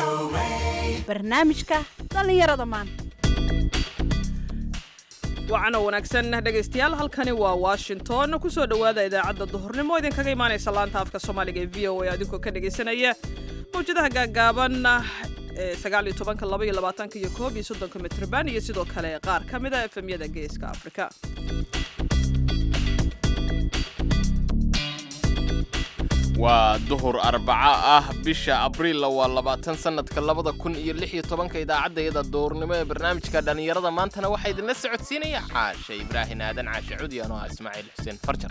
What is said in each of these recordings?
barnaamijka dhallinyarada maanta wacan oo wanaagsan dhegaystayaal halkani waa washington kusoo dhowaada idaacadda duhurnimo idinkaga imaanaysa laanta afka soomaaliga ee v o a adinkoo ka dhegaysanaya mawjadaha gaagaaban ee sagaal iyo tobanka laba iyo labaatanka iyo koob iyo soddonka mitrban iyo sidoo kale qaar ka mid a efemyada geeska afrika waa duhur arbaco ah bisha abriilla waa labaatan sannadka labada kun iyo lix iyo tobanka idaacaddayada duhurnimo ee barnaamijka dhallinyarada maantana waxaa idinla socodsiinaya caashe ibraahin aadan caashe cudi anoo ah ismaaciil xuseen farjar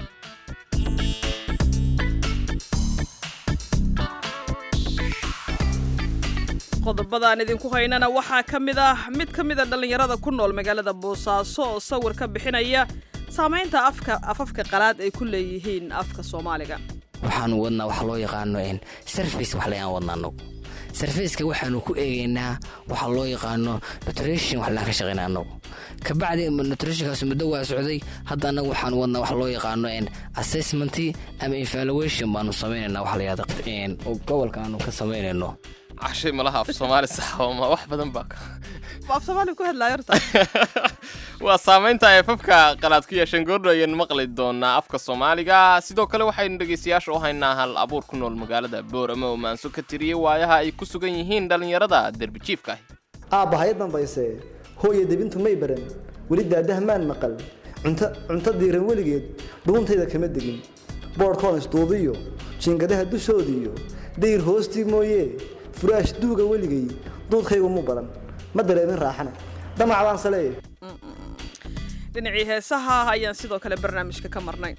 qodobadaan idinku haynana waxaa ka mid ah mid ka mid a dhallinyarada ku nool magaalada boosaaso oo sawir ka bixinaya saamaynta afka afafka qalaad ay ku leeyihiin afka soomaaliga waxaanu wadnaa waxa loo yaqaano sarface wax layaan wadna anagu sarfaceka waxaanu ku eegaynaa waxa loo yaqaano nutrition wax laan ka shaqayna anagu kabacdi nutritionkaas muddo waa socday hadda anagu waxaanu wadnaa waxa loo yaqaano assessment ama evaluation baanu samaynayna wax la yahda oo gobolka aanu ka samaynayno cashay malaha af soomaali saxma wax badan baa af soomaaliga ku hadlaayo horta waa saamaynta ay afafka qalaad ku yeesheen goordho ayaynu maqli doonaa afka soomaaliga sidoo kale waxaynu dhegaystayaasha u haynaa hal abuur ku nool magaalada boorame oo maanso ka tiriyey waayaha ay ku sugan yihiin dhallinyarada derbijiifka ahi aabba hay dambayse hooya debintu may baran weli daadaha maan maqal cunto cunto diiran weligeed dhuuntayda kama degin boodhkoon isduubiyo jiingadaha dushoodiiyo dayr hoostii mooye furaash duuga weligay duudkaygu mu badan ma dareemin raaxana damacdaan saleeye dhinacii heesaha ayaan sidoo kale barnaamijka ka marnay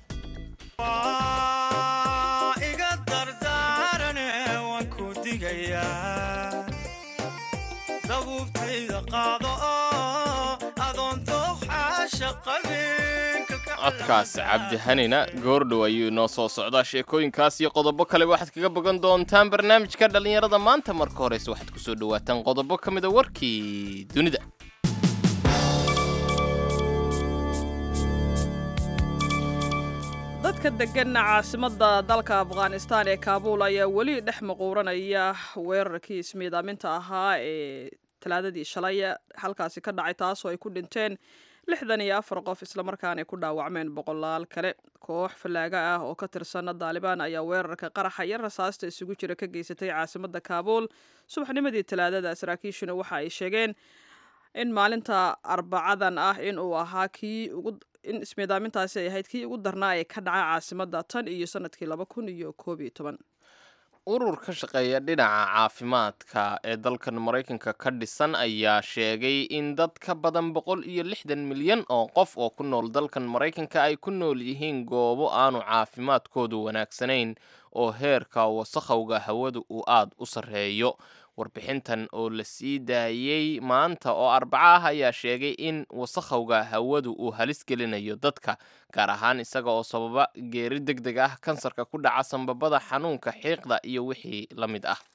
iga dardaarane waan ku digayaa dabuubtayda qaado oo adoon dooxaasha qabin codkaas cabdihanina goordhow ayuu inoo soo socdaa sheekooyinkaas iyo qodobo kale waxaad kaga bogan doontaan barnaamijka dhallinyarada maanta marka horeyse waxaad ku soo dhowaataan qodobo ka mida warkii dunida dadka degan caasimada dalka afghanistan ee kaabuul ayaa weli dhex maquuranaya weerarkii ismiidaaminta ahaa ee talaadadii shalay halkaasi ka dhacay taasoo ay ku dhinteen lixdan iyo afar qof islamarkaana ay ku dhaawacmeen boqolaal kale koox fallaaga ah oo ka tirsana daalibaan ayaa weerarka qaraxa iyo rasaasta isugu jira ka geysatay caasimada kaabuul subaxnimadii talaadada saraakiishuna waxa ay sheegeen in maalinta arbacadan ah in uu ahaa kii ugu in ismiidaamintaasi ay ahayd kii ugu darnaa ee ka dhaca caasimada tan iyo sanadkii laba kun iyo koob iyo toban urur ka shaqeeya dhinaca caafimaadka ee dalkan maraykanka ka dhisan ayaa sheegay in dad ka badan boqol iyo lixdan milyan oo qof oo ku nool dalkan maraykanka ay ku nool yihiin goobo aanu caafimaadkoodu wanaagsanayn oo heerka wasakhowga hawada uu aada u sarreeyo warbixintan oo la sii daayey maanta oo arbaco ah ayaa sheegay in wasakhowga hawadu uu halis gelinayo dadka gaar ahaan isaga oo sababa geeri deg deg ah kansarka ku dhaca sanbabada xanuunka xiiqda iyo wixii la mid ah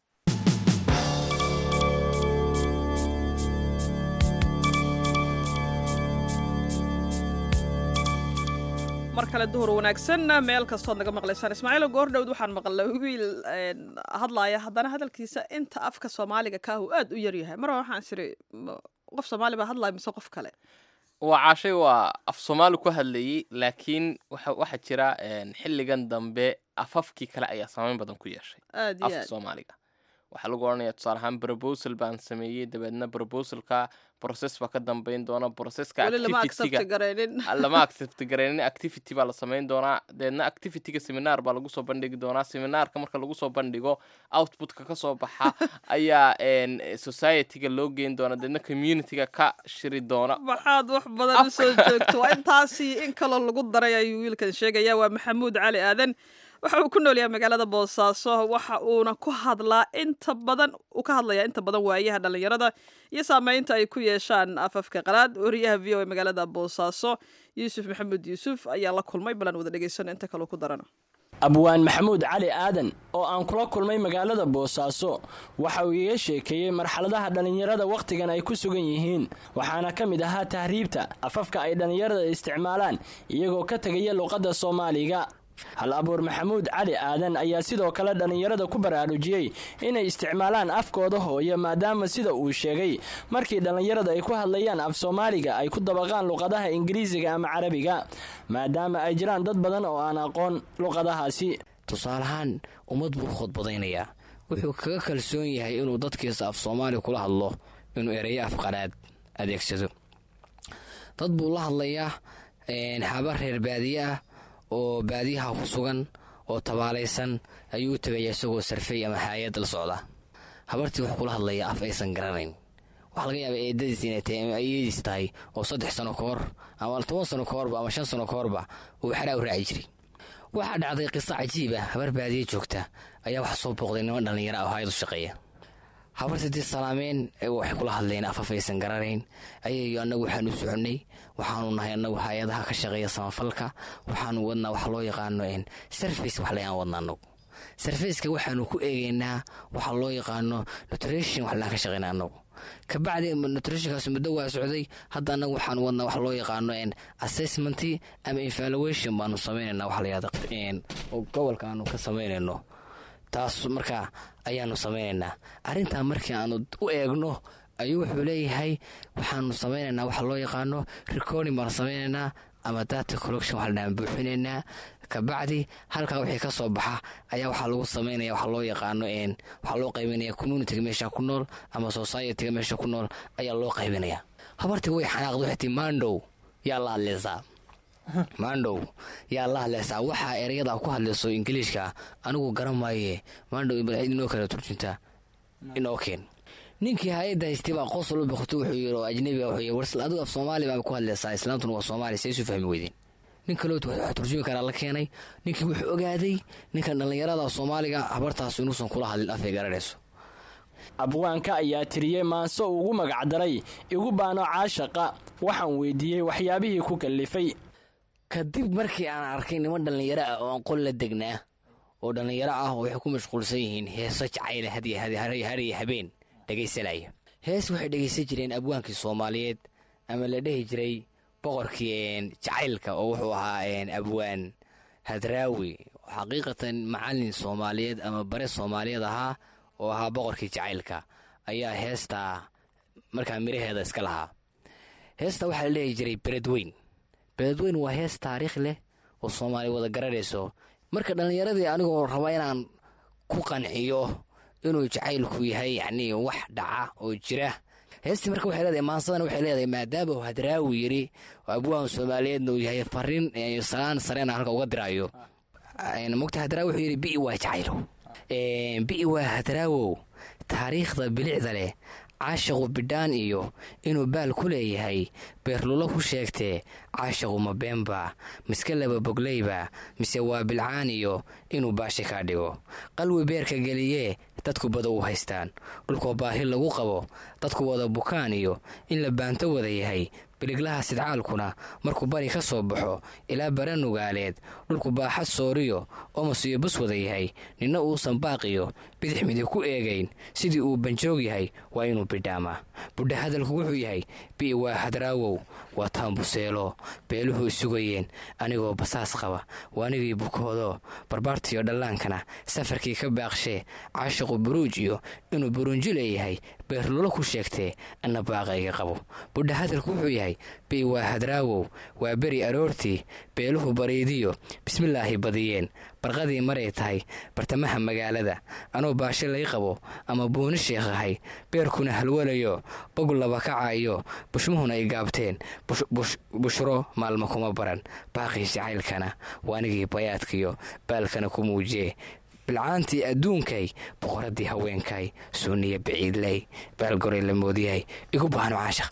mar kale duhur wanaagsan meel kastood naga maqlaysaan ismaaciilo goordhowd waxaan maqlay wiil hadlaaya haddana hadalkiisa inta afka soomaaliga kaahu aad u yaryahay mar waxaan isiri qof soomaali baa hadlaya mise qof kale waa caashay waa af soomaali ku hadlayey laakiin waxaa jira xilligan dambe afafkii kale ayaa saameyn badan ku yeeshay aad iyo afka aad soomaaliga waxaa lagu odhanaya tusaale ahaan proposal baan sameeyey dabeedna proposalka process baa ka dambeyn doona processka weli lama activity-ga accept garaynin lama accept garaynin activity baa la samayn doonaa deedna activityga seminar baa lagu soo bandhigi doonaa seminaarka marka lagu soo bandhigo outputka ka soo baxa ayaa n society-ga loo geyn doona deedna community-ga ka shiri doona maxaad wax badan usoo joogto waa intaasi in kaloo lagu daray ayuu wiilkan sheegaya waa maxamuud cali aadan waxa uu ku nool yahay magaalada boosaaso waxa uuna ku hadlaa inta badan uu ka hadlayaa inta badan waayaha dhallinyarada iyo saameynta ay ku yeeshaan afafka qalaad wariyaha v o a magaalada boosaaso yuusuf maxamuud yuusuf ayaa la kulmay balan wada dhegeysano inta kaloo ku darana abwaan maxamuud cali aadan oo aan kula kulmay magaalada boosaaso waxa uu iga sheekeeyey marxaladaha dhallinyarada wakhtigan ay ku sugan yihiin waxaana ka mid ahaa tahriibta afafka ay dhallinyarada isticmaalaan iyagoo ka tegaya luqadda soomaaliga hal abuur maxamuud cali aadan ayaa sidoo kale dhallinyarada ku baraarujiyey inay isticmaalaan afkooda hooyo maadaama sida uu sheegay markii dhallinyarada ay ku hadlayaan af soomaaliga ay ku dabaqaan luqadaha ingiriisiga ama carabiga maadaama ay jiraan dad badan oo aan aqoon luqadahaasi tusaalahaan ummad buu khudbadaynayaa wuxuu kaga kalsoon yahay inuu dadkiisa af soomaali kula hadlo inuu ereyo afqanaad adeegsado dad buu la hadlayaa habar reer baadiye ah oo baadiyaha ku sugan oo tabaalaysan ayuu u tegaya isagoo sarfay ama haayad la socda habartii wuxuu kula hadlayaa af aysan garanayn waxaa laga yaaba eedadiis inay tahay ama ayadiis tahay oo saddex sano ka hor ama toban sano ka horba ama shan sano ka horba uu xaraa u raaci jiray waxaa dhacday qiso cajiib ah habar baadiye joogta ayaa waxa soo booqday niman dhallinyaro ah oo hayad u shaqeeya habartadii salaameen waxay kula hadleen afaf aysan garanayn ayay annagu waxaanu soconnay waxaanu nahay annagu hay-adaha ka shaqeeya samafalka waxaanu wadnaa wax loo yaqaano sarface wax layaan wadna anagu sarfaceka waxaanu ku eegeynaa waxa loo yaqaano nutrition wax laan ka shaqeyna anagu kabacdi nutritionkaas muddo waa socday hadda anagu waxaanu wadnaa wax loo yaqaano assessment ama evaluation baanu sameynayna wax layahda gobolka aanu ka sameynayno taas markaa ayaanu sameynaynaa arrintaa markii aanu u eegno ayuu wuxuu leeyahay waxaanu sameynaynaa waxa loo yaqaano recording baanu sameynaynaa ama data collection waxaan buuxinaynaa kabacdi halkaa wixii ka soo baxa ayaa waxaa lagu sameynaya waxa loo yaqaano waxaa loo qaybinaya communityga meesha ku nool ama societyga meesha ku nool ayaa loo qaybinaya habartii way xanaaqda waxay tii mandow yaa la hadlaysaa mandhow yaa la hadlaysaa waxaa ereyada ku hadlayso ingiliishka anigu garan maaye mandhow inoo kala turjunta inoo keen ninkii hay-adda haystay baa qosol u boqotay wuxuu yiri oo ajnabiga wuxuu yiri warsal adigu af soomaali baa ku hadlaysaa islaamtuna waa soomaali say isu fahmi weydeen nin kaloo wax turjumi karaa la keenay ninkii wuxuu ogaaday ninkan dhallinyarada soomaaliga habartaas inuusan kula hadlin afay garanayso abwaanka ayaa tiriyey maanso ugu magacdaray igu baano caashaqa waxaan weydiiyey waxyaabihii ku kallifay kadib markii aan arkay niman dhallinyaro ah oo aan qol la degnaa oo dhallinyaro ah oo waxay ku mashquulsan yihiin heeso jacayla hariyo habeen dhegaysanaya hees waxay dhegaysan jireen abwaankii soomaaliyeed ama la dhehi jiray boqorkii jacaylka oo wuxuu ahaa abwaan hadraawi xaqiiqatan macalin soomaaliyeed ama bare soomaaliyeed ahaa oo ahaa boqorkii jacaylka ayaa heestaa markaa miraheeda iska lahaa heesta waxaa la dhehi jiray beledweyn beledweyn waa hees taariikh leh oo soomaali wada garanayso marka dhallinyaradii anigoo raba inaan ku qanciyo inuu jacaylku yahay yacnii wax dhaca oo jira heestii marka waxay leedahay maansadana waxay leedahay maadaama uu hadraawi yiri oo abwaan soomaaliyeedna uu yahay fariin salaan sareena halka uga diraayo mogta hadraawi wuxuu yidhi bi'i waa jacaylo bi'i waa hadraawow taariikhda bilicda leh caashaqu bidhaan iyo inuu baal ku leeyahay beerlulo ku sheegtee caashaqu ma beenba miske laba bogleyba mise waa bilcaan iyo inuu baashi kaa dhigo qalwi beerka geliyee dadku bada u haystaan dhulkoo baahi lagu qabo dadku wada bukaan iyo in la baanto wada yahay biliglaha sidcaalkuna markuu bari ka soo baxo ilaa bara nugaaleed dhulku baaxad sooriyo omas iyo bus wada yahay ninna uusan baaqiyo bidix midig ku eegayn sidii uu banjoog yahay waa inuu bidhaamaa budha hadalku wuxuu yahay bi'i waa hadraawow waa taambuseelo beeluhu isugayeen anigoo basaas qaba waa anigii bukoodo barbaartiyo dhallaankana safarkii ka baaqshee caashaqu buruuj iyo inuu burunji leeyahay beerlulo ku sheegtee anna baaqayga qabo budha hadalku wuxuu yahay bi'i waa hadraawow waa beri aroortii beeluhu bariidiyo bismillaahi badiyeen barqadii maray tahay bartamaha magaalada anoo baashe lay qabo ama buuni sheekhahay beerkuna halwalayo bog laba kacayo bushmuhuna ay gaabteen bushro maalmo kuma baran baaqii jacaylkana waanigii bayaadkiyo baalkana ku muujiyee bilcaantii adduunkay boqoradii haweenkay suuniya baciidley baalgoray la moodiyahay igu baahno caashaq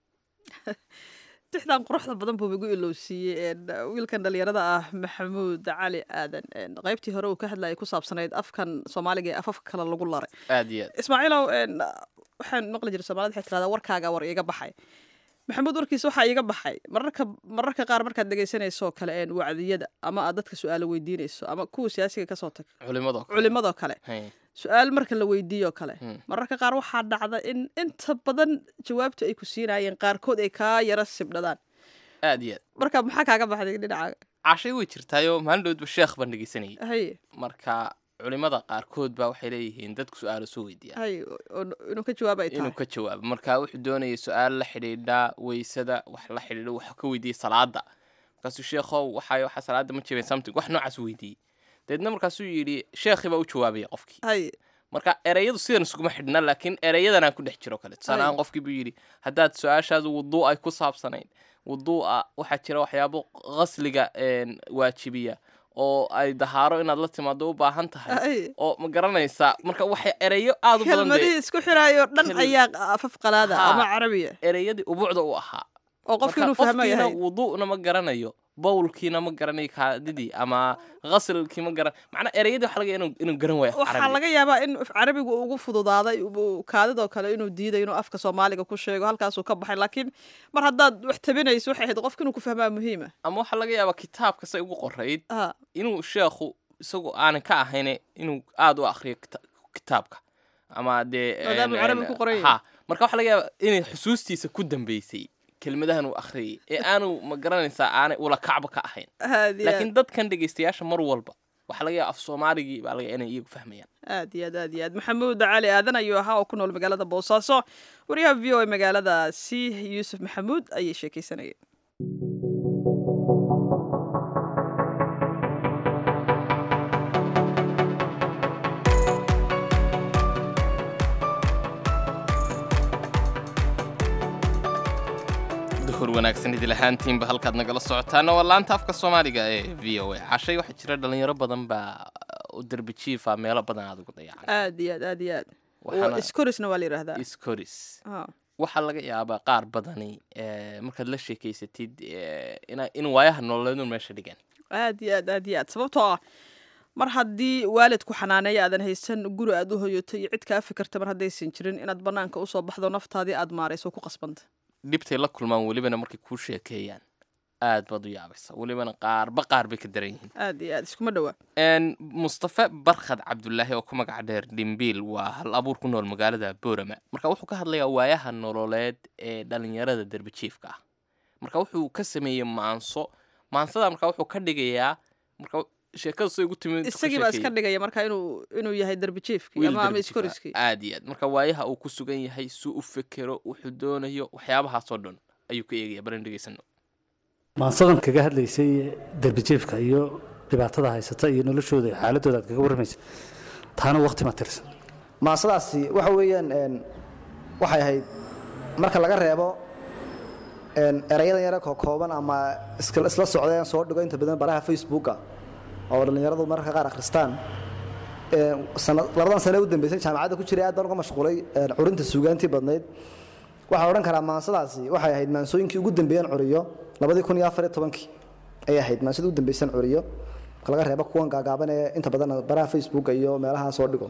tixdan quruxda badan buu igu ilowsiiyey wiilkan dhalinyarada ah maxamuud cali aadan qaybtii hore uu ka hadlayay ku saabsanayd afkan soomaaliga ee afafka kale lagu laray aad iyo aad ismaaciilow waxaan maqli jiray soomaalida waxay tirahdaa warkaaga war iiga baxay maxamuud warkiisa waxaa iiga baxay mararka mararka qaar markaad dhegaysanayso kale wacdiyada ama aad dadka su-aalo weydiinayso ama kuwa siyaasiga kasoo tag culimadoo kale culimadoo kale Hay. su-aal marka la weydiiyo kale Hmm. mararka qaar waxaa dhacda in inta badan jawaabta ay ku siinayeen qaarkood ay kaa yara sibdhadaan aad iyo aad marka maxaa kaaga baxday dhinaca cashay way jirtaayoo maalin dhowdba sheekh baan dhegeysanayay haye marka culimada qaarkood baa waxay leeyihiin dadku su-aalo soo weydiiya haye oo- inuu ka jawaab ay inuu tahay ka jawaabo marka wuxuu doonayay su-aal la xidhiidha weysada wax la xidhiidha wax ka weydiiyey salaada markaasuu sheekhow waxay waxa salaada ma jebeen something wax noocaas weydiiyey dabeedna markaasuu yidhi sheekhii baa u jawaabaya qofkii haye marka ereyadu sidan iskuma xidhna laakiin ereyadanaa ku dhex jiro kale tusaale ahaan qofkii buu yidhi haddaad su-aashaadu wuduu ay ku saabsanayn wuduu'a waxaa jira waxyaabo qasliga een, waajibiya oo ay dahaaro inaad la timaado u baahan tahay haye oo ma garanaysaa marka waxay ereyo aad u badan dee kelmadihii isku xiraayo dhan Kel- ayaa afaf qalaada Haa. ama carabiya ereyadii ubuucda u ahaa oo qofki Marka inuu fahmo qofkiina yahay wuduu'na ma garanayo bowlkiina ma garanayo kaadidii ama qaslkii ma garan macnaa ereyadii waxa laga yaaba inuu- inuu garan waayo af waxaa carabi. laga yaabaa in af carabigu uu ugu fududaaday uu kaadidoo kale inuu diiday inuu afka soomaaliga ku sheego halkaasuu ka baxay laakiin mar haddaad wax tabinayso waxay ahayd qofka inuu ku fahmaa muhiima ama waxaa laga yaabaa kitaabka say ugu qorayd ha inuu sheekhu isagu aanan ka ahayn inuu aada u akriyo kita- kitaabka ama dee Maadaama een- carabi een- ku qoran yahay. ha marka waxaa laga yaabaa inay xusuustiisa ku dambeysay kelmadahan uu akhriyay ee aanu ma garanaysaa aanay ula kacba ka ahayn aad iyo laakiin dadkan dhegeystayaasha mar walba waxaa laga yaaba af soomaaligii baa laga inay iyagu fahmayaan aad iyo aad aad iyo aad maxamuud cali aadan ayuu ahaa oo ku nool magaalada boosaaso wariyaha v o a magaaladaasi yuusuf maxamuud ayay sheekeysanayeen duhur wanaagsan idil ahaantiinba halkaad nagala socotaana waa laanta afka soomaaliga ee v o a cashay waxaa jira dhalinyaro badan baa u derbi jiifa meelo badan aad ugu dayacan aad iyo aad aad iyo aad Waxaana- iskorisna waa la yidhaahdaa iskoris Ha. waxaa laga yaabaa qaar badani eh, markaad la sheekeysatid eh, ina- in waayaha nololeedun meesha dhigan aad iyo aad aad iyo aad sababtoo ah mar haddii waalidku xanaaneeya aadan haysan guri aad u hoyoto iyo cid kaa fikirta mar haddaysan jirin inaad banaanka usoo baxdo naftaadii aad maarayso ku qasbanta dhibtay la kulmaan welibana markay kuu sheekeeyaan aad baad u yaabaysa welibana qaarba qaar bay ka daran yihiin aad iyo aad iskuma dhowa Een, mustafe barkhad cabdulaahi oo ku magac dheer dhimbiil waa hal abuur ku nool magaalada boorama marka wuxuu ka hadlayaa waayaha nololeed ee dhalinyarada derbijiifka ah marka wuxuu ka sameeyey maanso maansada marka wuxuu ka dhigayaa marka sheekada say ugu timid isagii baa iska dhigaya marka inuu inuu yahay darbijiifkii ama ama iskoriskii aad iyo aad marka waayaha uu ku sugan yahay suu u fekero wuxuu doonayo waxyaabahaasoo dhan ayuu ka eegaya baran dhegeysano maansadan kaga hadlaysay derbijeefka iyo dhibaatada haysata iyo noloshooda iyo xaaladooda aad kaga warramaysa taana waqti ma tirsan maasadaasi waxa weeyaan een, waxay ahayd marka laga reebo een, erayadan yare kookooban ama iska- isla socdeen soo dhigo inta badan baraha facebooka oo dhallinyaradu mararka qaar akhristaan een, sana- labadan sane u dambeysay jaamacadda ku jiray aad baan uga mashquulay een, curinta suugaantii badnayd waxaan odhan karaa maansadaasi waxay ahayd maansooyinkii ugu dambeeyeen curiyo labadii kun iyo afar iyo tobankii ayay ahayd maansada ugu dambeyseen curiyo marka laga reebo kuwan gaagaaban ee inta badan baraha facebooka iyo meelaha soo dhigo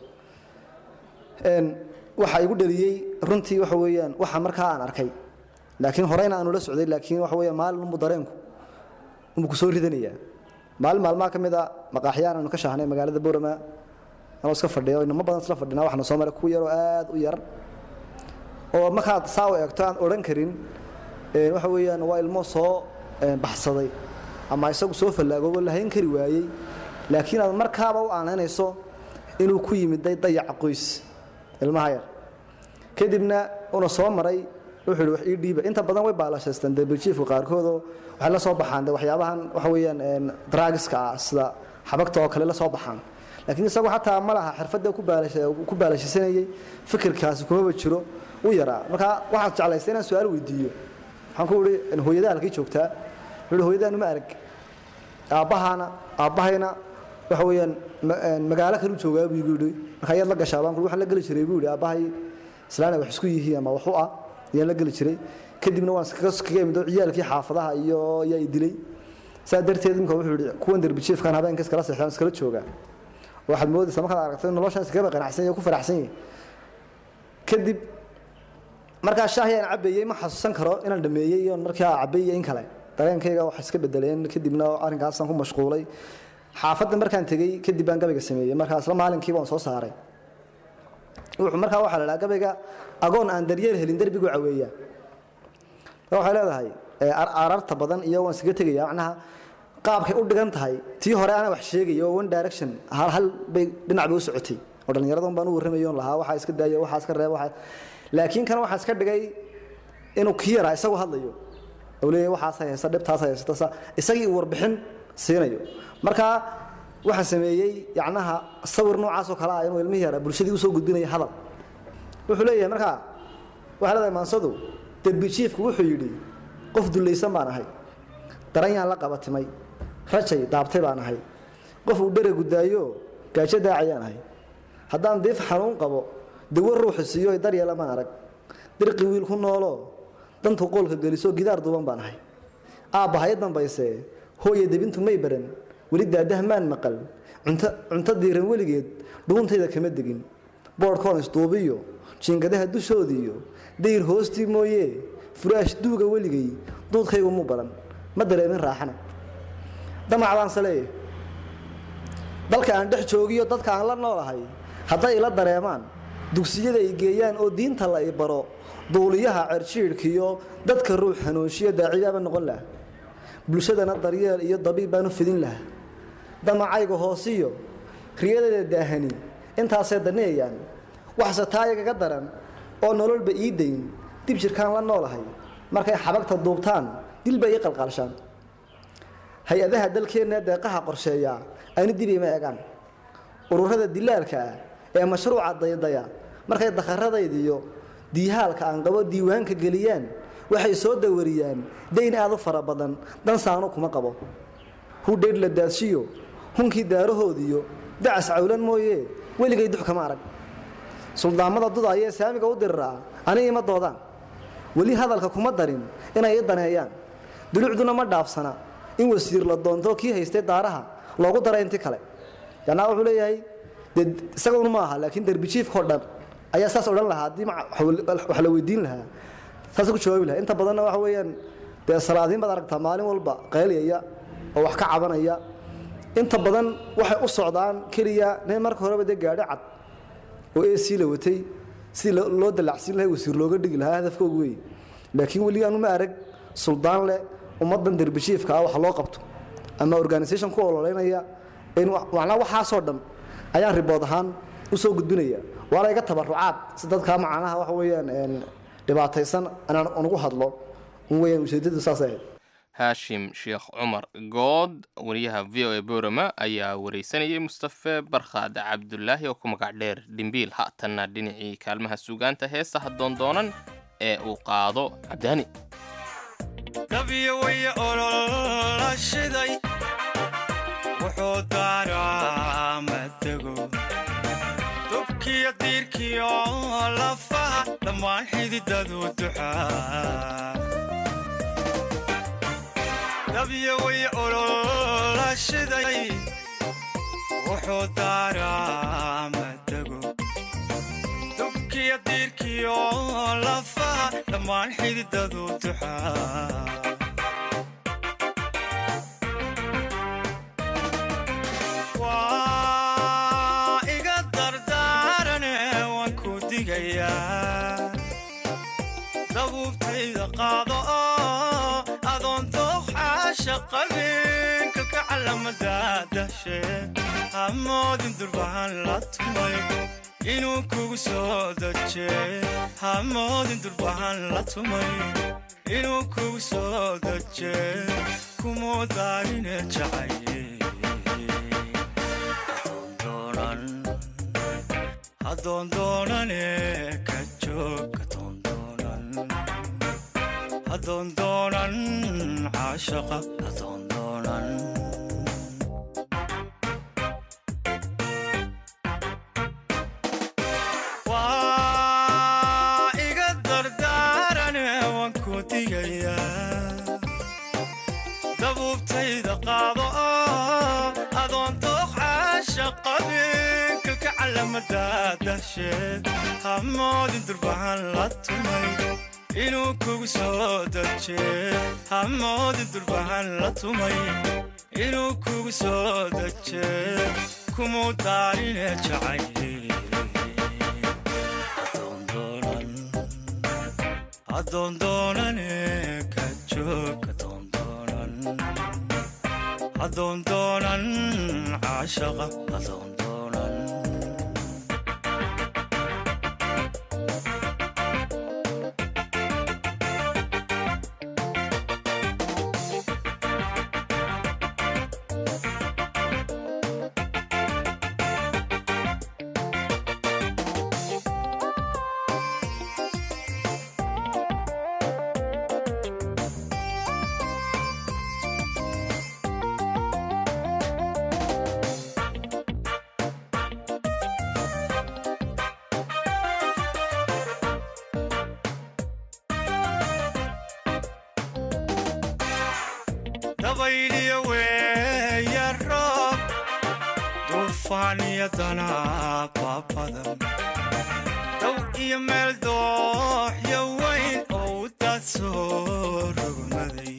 Een, waxa igu dhaliyey runtii waxa weeyaan waxa markaa aan arkay laakiin horeyna aanu la socday laakiin waxa weeyaan maalin unbu dareenku unbu ku soo ridanayaa maalin maalmaha ka mid a maqaaxyaan aanu ka shaahnay magaalada boorama anoo iska fadhiyo inamo badan isla fadhinaa waxaana soo maray kuwa yaroo aad u yar oo markaad saa u eegto aan odhan karin een, waxa weeyaan waa ilmo soo een, baxsaday ama isagu soo fallaagoobo lahayn kari waayey laakiin aad markaaba u aanaynayso inuu ku yimiday dayaca qoys ilmaha yar kadibna una soo maray wuxuu yidhi wax ii dhiiba inta badan way baalashaystaan derbijiifka qaarkoodoo waxay la soo baxaan de waxyaabahan waxa weeyaan een, drugska ah sida xabagta oo kale la soo baxaan laakiin isagu xataa ma laha xirfadda ku baalasha- ku baalashisanayey fikirkaasi kumaba jiro u yaraa marka waxaad jeclaystay inaan su-aal weydiiyo waxaan ku ihi hooyadaa halkay joogtaa wuxuu ihi hooyadaanu ma arag aabbahaana aabbahayna waxa weeyaan ma- een, magaalo kalu joogaa buu igu yidhi marka ayaad la gashaa baan ku waxaan la geli jiray buu yidhi aabbahay islaana wax isku yihiin ama wax u ah ayaan la geli jiray kadibna waan iskaga iskaga imid oo ciyaalkii xaafadaha iyo ayaa i dilay saa darteed imika wuxuu yidhi kuwan derbijiifkan habeenka iskala seexdaan iskala joogaa waxaad moodaysaa markaad aragto in noloshan iskagaba qanacsan yahay ku faraxsan yahay kadib markaa shaahi aan cabeeyey ma xasuusan karo inaan dhameeyey iyo markaa cabeeyey in kale dareenkayga wax iska bedeleen kadibna arrinkaasaan ku mashquulay xaafadda markaan tegey kadib baan gabayga sameeyey markaa isla maalinkiiba waan soo saaray wuxuu markaa waxaa la dhaha gabayga agoon aan daryeel helin derbigu caweeya waxay leedahay ee, ar- ararta badan iyo waan iskaga tegaya macnaha qaabkay u dhigan tahay tii hore ana wax sheegaya oo one direction hal hal bay dhinac bay u socotay oo dhallinyaradan baan u warramayo on lahaa waxaa iska daaya waxaa iska reeba waxaa laakiin kan waxaa iska dhigay inuu kii yaraa isagu hadlayo oo leeyahay waxaas haysta dhibtaas haysta sa isagii uu warbixin siinayo marka waxaan sameeyey yacnaha sawir noocaas oo kale ah inuu ilmihii yaraa bulshadii usoo gudbinayo hadal wuxuu leeyahay markaa waxaa leedahay maansadu derbijiifku wuxuu yidhi qof dullaysan baan ahay daranyaan la qabatimay rajay daabtay baan ahay qof uu dhere gudaayo gaajo daacayaan ahay haddaan diif xanuun qabo dawo ruuxu siiyo daryeela maan arag dirqi wiil ku nooloo dantu qoolka geliso gidaar duuban baan ahay aabba hay dambayse hooya debintu may baran weli daadaha maan maqal cunto cunto diiran weligeed dhuuntayda kama degin boodhkoon isduubiyo jiingadaha dushoodiiyo dayr hoostii mooye furaash duuga weligay duudkaygu mu badan ma dareemin raaxana damacdaanse leeyahy dalka aan dhex joogiyo dadka aan la noolahay hadday ila dareemaan dugsiyada ay geeyaan oo diinta la i baro duuliyaha cerjiidhkiyo dadka ruux hanuunshiyo daacibaaba noqon laha bulshadana daryeel iyo dabiib baan u fidin lahaa damacayga hoosiyo riyadeeda daahani intaasay daneeyaan waxse taayagaga daran oo nololba ii dayn dib jirkaan la noolahay markay xabagta duubtaan dilba ii qalqaalshaan hay-adaha dalkeenna deeqaha qorsheeya ani dib ima egaan ururada dilaalka ah ee mashruuca daydaya markay dakharadaydiyo diihaalka aan qabo diiwaanka geliyaan waxay soo dawariyaan dayn aad u fara badan dan saanu kuma qabo hudhaydh la daadshiyo hunkii daarahoodiyo dacas cawlan mooye weligay dux kama arag suldaamada dudaayee saamiga u diriraa ani ima doodaan weli hadalka kuma darin inay i daneeyaan dulucduna ma dhaafsana in wasiir la doonto kii haystay daaraha loogu dara inti kale yanaa wuxuu leeyahay dee isagun ma aha laakiin derbijiifkao dhan ayaa saas odhan lahaa haddii wax la weydiin lahaa saas ku jawaabi lahaa inta badanna waxa weeyaan dee salaadiin baad aragtaa maalin walba qayliyaya oo wax ka cabanaya inta badan waxay u socdaan keliya nin marka horeba dee gaadho cad oo ac la watay sidii loo dalacsiin lahay wasiir looga dhigi lahaa hadafkoogu wey laakiin weli aanu ma arag suldaan leh ummaddan derbishiifka ah wax loo qabto ama organisation ku ololeynaya macnaa waxaasoo dhan ayaan ribood ahaan u soo gudbinaya waana iga tabarucaad si dadkaa macnaha waxa weeyaan dhibaataysan anaan unugu hadlo un weyaan ujeedadu saas ahayd haashim sheekh cumar good wariyaha v o a borama ayaa wareysanayay mustafe barkhaad cabdulaahi oo ku magac dheer dhimbiil haatanna dhinacii kaalmaha suugaanta heestaha doondoonan ee uu qaado cabdaani dabyo way olola shiday wuxuu daaraa matego dubkiyo diirkiyo lafaha dhammaan xididadu duxaa dabyo way olola shiday wuxuu daaraa matego dubkiyo diirkiyo lafaha dhammaan xididadu duxaa waa iga dardaarane waan ku digayaa dabuubtayda qaado oo adoon dooqxaasha qabin kalka calamada dahshe hamoodin durbahan la tumay inuu kugu soo daje hamoodin durbahan la tumay inuu kugu soo daje kumuu daarine jacaye hadoondoonane ka joog hadoondoonan hadoondoonan caashaqa hadoondoonan waa iga dardaarane waan ku digayaa dabuubtayda qaado oo adoon dooqxaasha qabin kalka calamada dahsheed hamoodin durbahan la tumay inuu kugu soo daje hamoodin durbahan la tumay inuu kugu soo daje kumuu daarine jacaye hadoondoonane ka joog hadoondoonan adoon doonan caashaqa adoon doonan dabayliyo weeya roob duufaan iyo danaaba badan dow iyo meel dooxyo weyn oo u daad soo rogmaday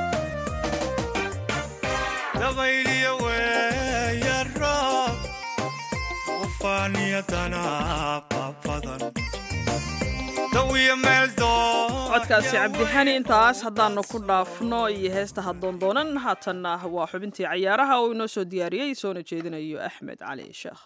dabayliyo weeya roob duufaan iyo danaaba badan dow iyo meel codkaasi cabdixani intaas haddaanu ku dhaafno iyo heesta haddoondoonan haatanna waa xubintii cayaaraha oo inoo soo diyaariyey soona jeedinayo axmed cali sheekh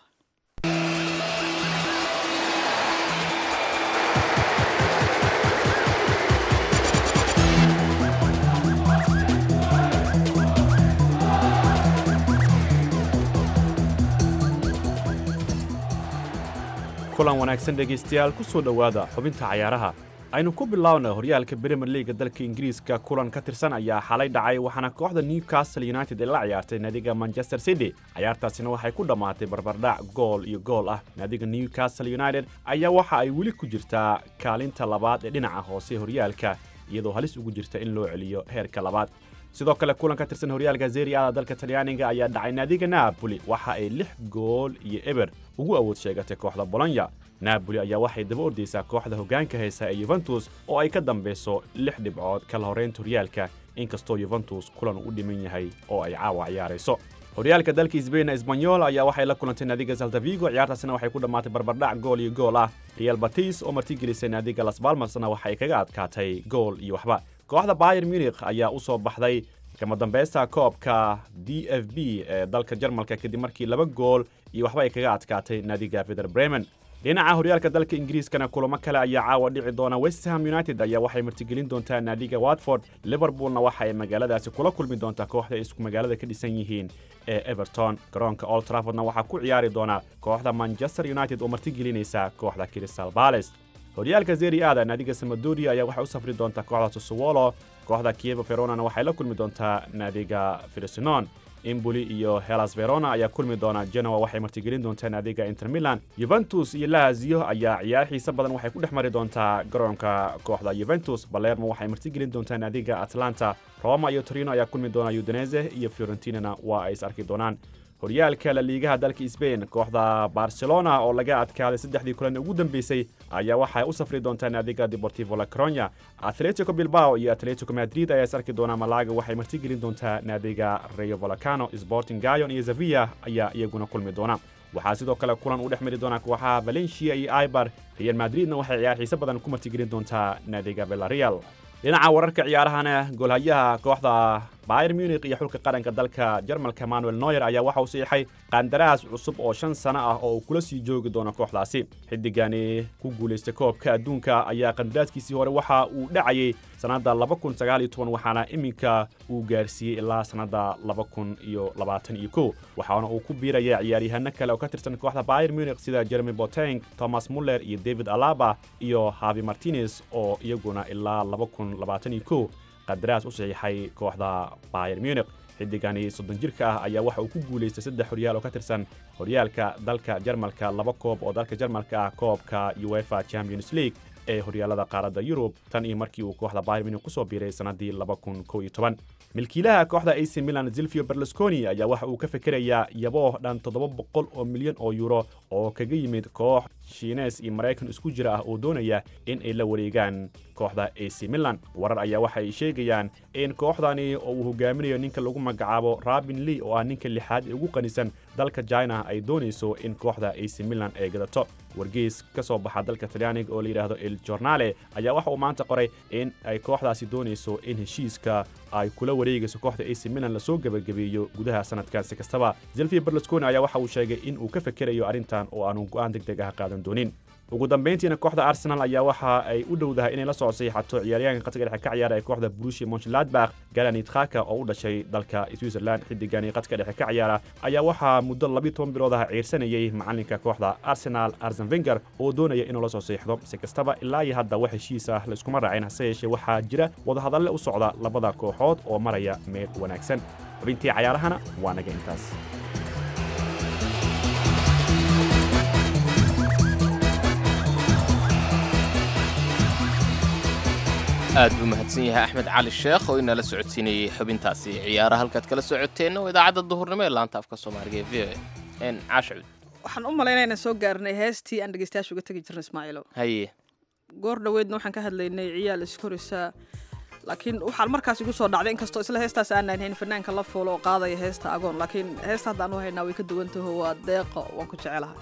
kulan wanaagsan dhegaystayaal ku soo dhowaada xubinta cayaaraha aynu ku bilownay horyaalka brimier liiga dalka ingiriiska kulan ka tirsan ayaa xalay dhacay waxaana kooxda newcastle united ay la ciyaartay naadiga manchester city cayaartaasina waxay ku dhammaatay barbardhac gool iyo gool ah naadiga newcastle united ayaa waxa ay weli ku jirtaa kaalinta labaad ee dhinaca hoose horyaalka iyadoo halis ugu jirta in loo celiyo heerka labaad sidoo kale kulan ka tirsan horyaalka zeriada dalka talyaaniga ayaa dhacay naadiga naaboli waxa ay lix gool iyo eber ugu awood sheegatay kooxda bolonya naaboli ayaa waxay daba ordaysaa kooxda hoggaanka haysa ee yuventus oo ay ka dambayso lix dhibcood kala horraynta horyaalka inkastoo yuventus kulan u dhiman yahay oo ay caawa ciyaarayso horyaalka dalka sbain esbanyol ayaa waxay la kulantay naadiga saltavigo ciyaartaasina waxay ku dhammaatay barbardhac gool iyo gool ah real batis oo martigelisay naadiga las balmasna waxay kaga adkaatay gool iyo waxba kooxda bayer munich ayaa u soo baxday kama dambaysta koobka d f b ee dalka jarmalka kadib markii laba gool iyo waxba ay kaga adkaatay naadiga vider bremen dhinaca horyaalka dalka ingiriiskana kulamo kale ayaa caawa dhici doona westham united ayaa waxay martigelin doontaa naadiga watford liverpoolna waxa ay magaaladaasi kula kulmi doontaa kooxda ay isku magaalada ka dhisan yihiin ee everton garoonka old traffordna waxaa ku ciyaari doona kooxda manchester united oo martigelinaysa kooxda crystal palace horyaalka zeri aada naadiga samadoria ayaa waxay u safri doontaa kooxda sosowolo kooxda kievo veronana waxay la kulmi doontaa naadiga frisinon imboli iyo helas verona ayaa kulmi doona genoa waxay martigelin doontaa naadiga inter milan yuventus iyo lazio ayaa ciyaar xiise badan waxay ku dhex mari doontaa garoonka kooxda yuventus balermo waxay martigelin doontaa naadiga atlanta roma iyo torino ayaa kulmi doona udinese iyo fiorentinana waa ay is arki doonaan horyaalka la liigaha dalka sbain kooxda barcelona oo laga adkaaday saddexdii kulan ugu dambeysay ayaa waxay u safri doontaa naadiga deportivo la coronya atletico bilbao iyo atletico madrid ayaa is arki doonaa malaga waxay martigelin doontaa naadiga rayo volcano sporting gayon iyo zavia ayaa iyaguna kulmi doona waxaa sidoo kale kulan u dhex mari doona kooxaha valencia iyo ibar real madridna waxay ciyaar xiise badan ku martigelin doontaa naadiga villarreal dhinaca wararka ciyaarahana goolhayaha kooxda bayer munich iyo xulka qaranka dalka jarmalka manuel noyer ayaa waxa uu siixay qandaraas cusub oo shan sano ah oo uu kula sii joogi doono kooxdaasi xiddigani ku guulaystay koobka adduunka ayaa qandaraaskiisii hore waxa uu dhacayay sannadda waxaana iminka uu gaarsiiyey ilaa sannadda waxaana uu ku biiraya ciyaaryahanno kale oo ka tirsan kooxda bayer munich sida jeremy boteng thomas muller iyo david alaba iyo havi martinez oo iyaguna ilaa qandaraas u saxiixay kooxda bayer munich xiddigani soddon jirka ah ayaa waxa uu ku guulaystay saddex horyaal oo ka tirsan horyaalka dalka jarmalka laba koob oo dalka jarmalka ah koobka uefa champions league ee horyaalada qaaradda yurub tan iyo markii uu kooxda bayer munich ku soo biiray sannaddii milkiilaha kooxda ac milan zilvio berlusconi ayaa waxa uu ka fekerayaa yabooh dhan toddoba boqol oo milyan oo yuro oo kaga yimid koox shiines iyo maraykan isku jira ah oo doonaya in ay la wareegaan kooxda ac milan warar ayaa waxa ay sheegayaan in kooxdani oo uu hogaaminayo ninka lagu magacaabo rabin lee oo ah ninka lixaad ee ugu qanisan dalka china ay doonayso in kooxda ac milan ay gadato wargeys ka soo baxa dalka talyaaniga oo la yidhaahdo el jornale ayaa waxa uu maanta qoray in ay kooxdaasi doonayso in heshiiska ay kula wareegayso kooxda ac milan lasoo gebagabeeyo gudaha sanadkan si kastaba zelvia berlusconi ayaa waxa uu sheegay in uu ka fekerayo arrintan oo aanu go'aan deg deg ah qaadan doonin ugu dambayntiina kooxda arsenal ayaa waxa ay u dhowdahay inay la soo saxiixato ciyaaryahanka qadka dhexe ka ciyaara ee kooxda brushi monchladbach galanit khaka oo u dhashay dalka switzerland xiddigani qadka dhexe ka ciyaara ayaa waxaa muddo labiyo toban bilood ah ciirsanayay macalinka kooxda arsenal arsen venger oo doonaya inuu la soo saxiixdo si kastaba ilaa iyo hadda wax heshiis ah laiskuma raacin hase yeeshee waxaa jira wadahadalle u socda labada kooxood oo maraya meel wanaagsan xubintii cayaarahana waa naga intaas aad buu mahadsan yahay axmed cali sheekh oo inala socodsiinayey xubintaasi ciyaaraha halkaad kala socoteenna waa idaacadda duhurnimo ee laanta afka soomaaliga ee v o n caashicud waxaan u malaynayna soo gaarnay heestii aan dhegeystayaasha uga tegi jirna ismaaciilo haye goor dhoweedna waxaan ka hadlaynay ciyaal iskorisa laakiin waxaan markaas igu soo dhacday inkastoo isla heestaas aanan hayn fanaanka la fuulo oo qaadaya heesta agoon laakiin heesta haddaan u haynaa way ka duwan taho waa deeqa waan ku jecelahay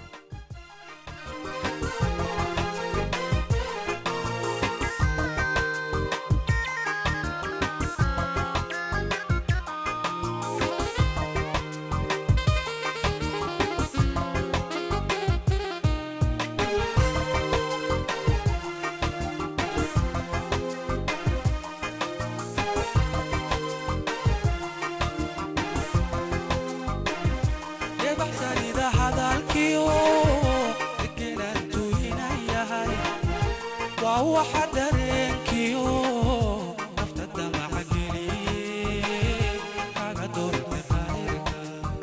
debaxsanida hadalkiyo degenantu inayahay waa waxa dareenkiyo nafta damaca geliye kaga doorte qayrka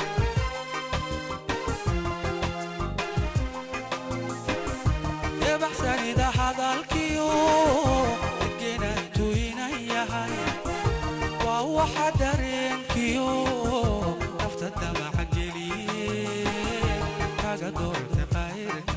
debaxsanida hadalkiyo degenantu inayahay waa waxa dareenkiyo nafta damaca geliye kaga doorte qayrka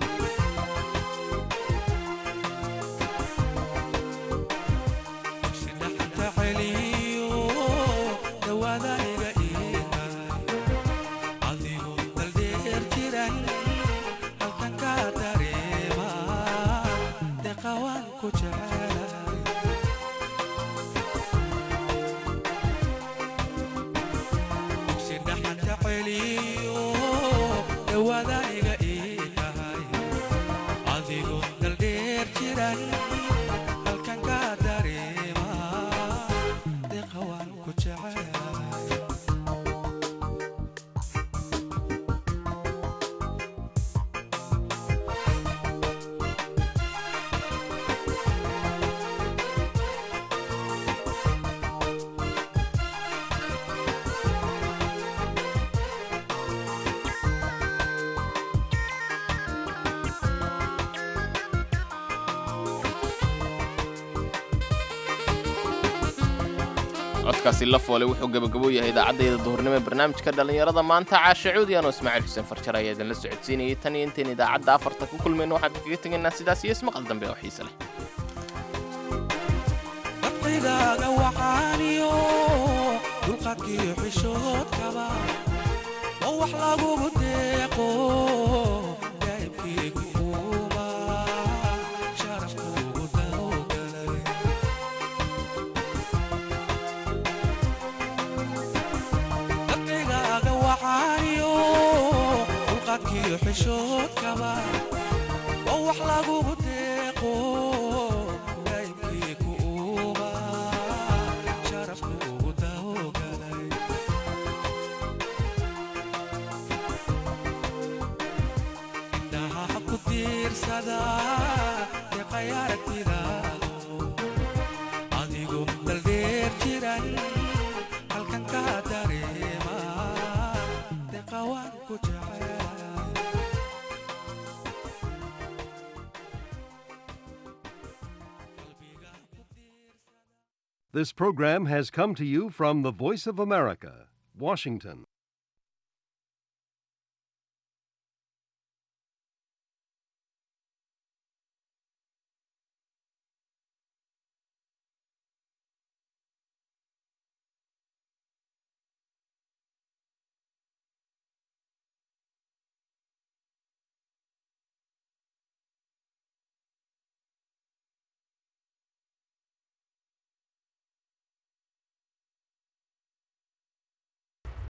si dhaxanta celiyo dhawaada iga iihay adigu daldheer jiran halkan ka dareema deqawaan ku jecelahay si dhaxanta celiyo dhawaada iga ii tahay adigu daldheer jiran halkan ka dareema deqawaan ku jecelahay codkaasi la foole wuxuu gebagabo yahay idaacaddeeda duhurnimo ee barnaamijka dhallinyarada maanta caashe cuudi anoo ismaaciil xuseen farjar ayaa idinla socodsiinayay tan iyo intayn idaacadda afarta ku kulmayno waxaan kaga tegaynaa sidaas iyo ismaqal dambe oo xiise leh dabqigaaga waxaaniyo dulqadkiyo xishoodkaba oo wax lagugu deeqo daa'ibkiigu uuma sharafkuugu dawgalay dabqigaaga waxaaniyo dulqadkiyo xishoodkaba oo wax lagugu deeqo daa'ibkiigu uuma sharafkuugu dawgalay indhaha ku tiirsada deeqay aragtidaado adigu daldheer jiran halkan ka dareema deeqawaan ku jecelahay This program has come to you from the Voice of America, Washington.